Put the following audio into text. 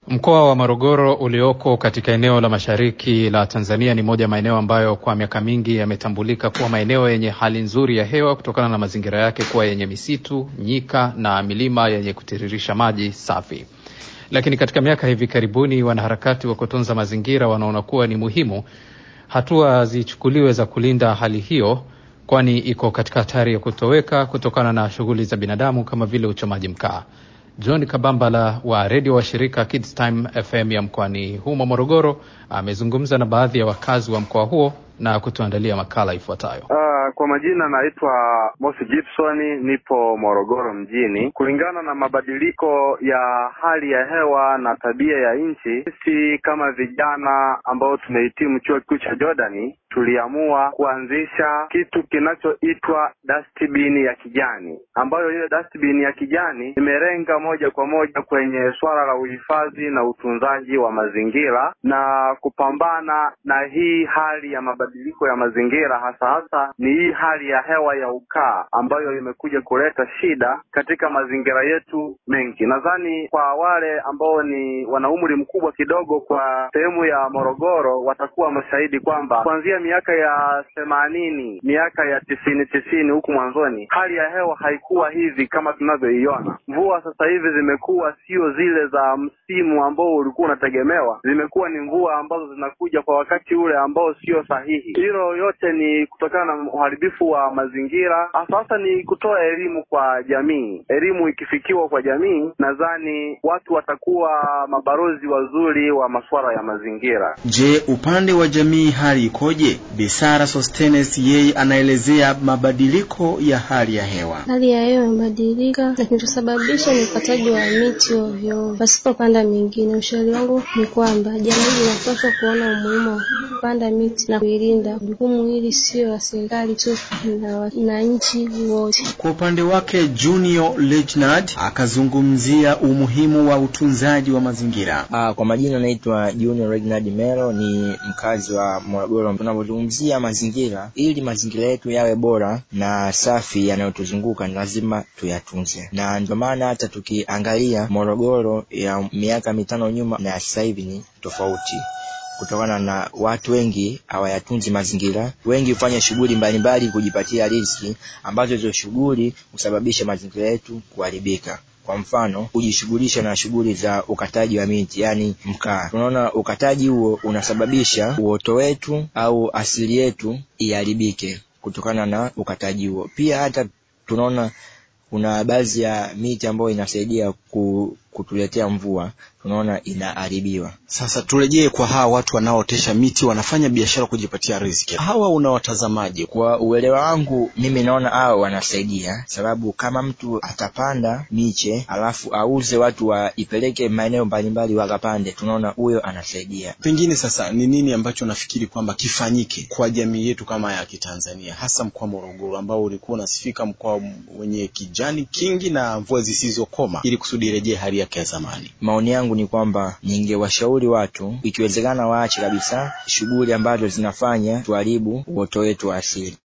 Mkoa wa Morogoro ulioko katika eneo la mashariki la Tanzania ni moja ya maeneo ambayo kwa miaka mingi yametambulika kuwa maeneo yenye hali nzuri ya hewa kutokana na mazingira yake kuwa yenye misitu, nyika na milima yenye kutiririsha maji safi. Lakini katika miaka hivi karibuni, wanaharakati wa kutunza mazingira wanaona kuwa ni muhimu hatua zichukuliwe za kulinda hali hiyo, kwani iko katika hatari ya kutoweka kutokana na shughuli za binadamu kama vile uchomaji mkaa. John Kabambala wa redio wa shirika Kids Time FM ya mkoani humo Morogoro amezungumza na baadhi ya wakazi wa mkoa huo na kutuandalia makala ifuatayo. Uh, kwa majina naitwa Mosi Gibson, nipo Morogoro mjini. Kulingana na mabadiliko ya hali ya hewa na tabia ya nchi, sisi kama vijana ambao tumehitimu chuo kikuu cha Jordani tuliamua kuanzisha kitu kinachoitwa dustbin ya kijani, ambayo hiyo dustbin ya kijani imelenga moja kwa moja kwenye swala la uhifadhi na utunzaji wa mazingira na kupambana na hii hali ya mabadiliko ya mazingira, hasa hasa ni hii hali ya hewa ya ukaa ambayo imekuja kuleta shida katika mazingira yetu mengi. Nadhani kwa wale ambao ni wana umri mkubwa kidogo kwa sehemu ya Morogoro watakuwa mashahidi kwamba kuanzia miaka ya themanini miaka ya tisini tisini huku mwanzoni hali ya hewa haikuwa hivi kama tunavyoiona. Mvua sasa hivi zimekuwa sio zile za msimu ambao ulikuwa unategemewa, zimekuwa ni mvua ambazo zinakuja kwa wakati ule ambao sio sahihi. Hilo yote ni kutokana na uharibifu wa mazingira. Sasa ni kutoa elimu kwa jamii. Elimu ikifikiwa kwa jamii, nadhani watu watakuwa mabalozi wazuri wa masuala ya mazingira. Je, upande wa jamii hali ikoje? Bisara Sostenes yeye anaelezea mabadiliko ya hali ya hewa. Hali ya hewa imebadilika na kinachosababisha ni ukataji wa miti ovyo pasipopanda mingine. Ushauri wangu ni kwamba jamii inapaswa kuona umuhimu wa kupanda miti na kuilinda. Jukumu hili sio la serikali tu, na wananchi wote. Kwa upande wake Junior Legnard akazungumzia umuhimu wa utunzaji wa mazingira. Ah, kwa majina naitwa Junior Regnard Melo, ni mkazi wa Morogoro. Tunapozungumzia mazingira, ili mazingira yetu yawe bora na safi yanayotuzunguka, ni lazima tuyatunze, na ndio maana hata tukiangalia Morogoro ya miaka mitano nyuma na sasa hivi ni tofauti kutokana na watu wengi hawayatunzi mazingira. Wengi hufanya shughuli mbalimbali kujipatia riziki, ambazo hizo shughuli husababisha mazingira yetu kuharibika. Kwa mfano, kujishughulisha na shughuli za ukataji wa miti, yaani mkaa. Tunaona ukataji huo unasababisha uoto wetu au asili yetu iharibike kutokana na ukataji huo. Pia hata tunaona kuna baadhi ya miti ambayo inasaidia ku, kutuletea mvua tunaona inaharibiwa. Sasa turejee kwa hawa watu wanaootesha miti, wanafanya biashara kujipatia riziki. Hawa unawatazamaje? Kwa uelewa wangu mimi naona hao wanasaidia, sababu kama mtu atapanda miche alafu auze, watu waipeleke maeneo mbalimbali wakapande, tunaona huyo anasaidia. Pengine sasa ni nini ambacho nafikiri kwamba kifanyike kwa jamii yetu kama ya Kitanzania, hasa mkoa Morogoro ambao ulikuwa unasifika mkoa wenye kijani kingi na mvua zisizokoma, ili kusudi irejee hali yake ya zamani? Maoni yangu ni kwamba ningewashauri watu ikiwezekana waache kabisa shughuli ambazo zinafanya tuharibu uoto wetu wa asili.